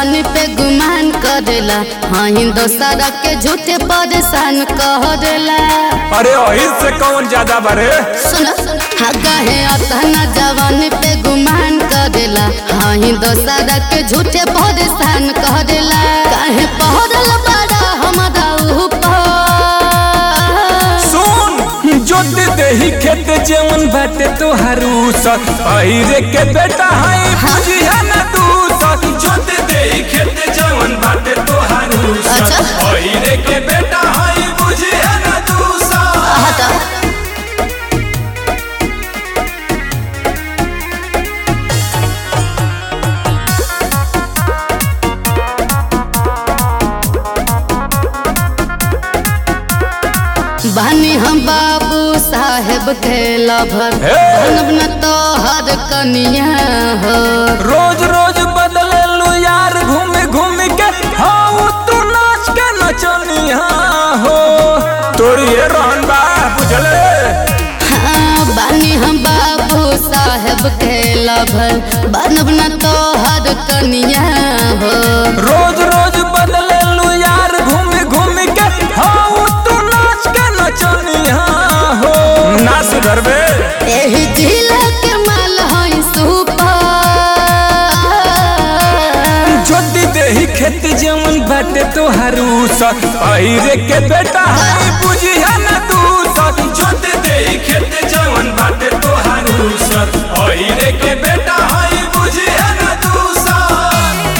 जवानी पे गुमान करेला हाँ दोसरा के झूठे परेशान करेला अरे वही से कौन ज्यादा बरे सुन हाँ कहे अतना जवानी पे गुमान करेला हाँ दोसरा के झूठे परेशान करेला काहे पहरल बड़ा हमारा ऊपर सुन जोत देही खेत जेवन बाटे तोहारू सत अहिरे के बेटा है बुझिया ना तू सत जोत देही खेत जेवन बाटे तोहारू सत अच्छा। अहिरे के बेटा है बुझिया ना तू सत हटा बानी हम बाबू साहेब के लभर हे! बनब न तो हर कनिया हो रोज रोज बदले लू यार घूम घूम के हाँ तू नाच के नचनिया हो तोरी ये रहन बा बुझले हाँ, बानी हम बाबू साहेब के लभर बनब न तो हर कनिया हो रोज रोज बदले लू यार घूम घूम के हाँ तू नाच के नचनिया हो ना सुधरबे एही जिला के माल हई सुपर जोती देही खेत जमन बाटे तोहारू सत पहिरे के बेटा है बुझिया ना तू सत जोती देही खेत जमन बाटे तोहारू सत पहिरे के बेटा है बुझिया ना तू सत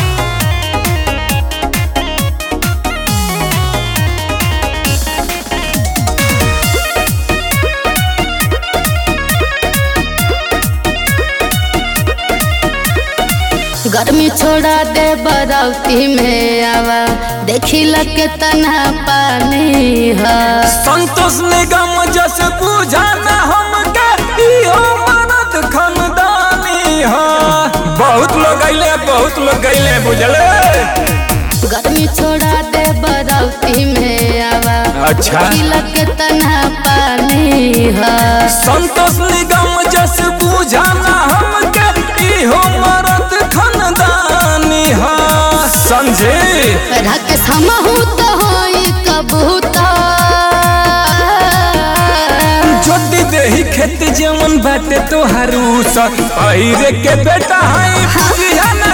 गर्मी छोड़ा दे बरौती में आवा देखी लगे तना पानी है संतोष निगम जस बुझाना हमके इहो मरद खानदानी हा बहुत लोग अइले बहुत लोग गइले बुझले गर्मी छोड़ा दे बरौती में आवा अच्छा। देखी लगे तना पानी है संतोष निगम जस बुझाना हमके इहो मरद खानदानी हा समझे रख समहू तो होई कबूतर जोती देही खेत जमन बाटे तोहारू सत पहिरे के बेटा है बुझिया ना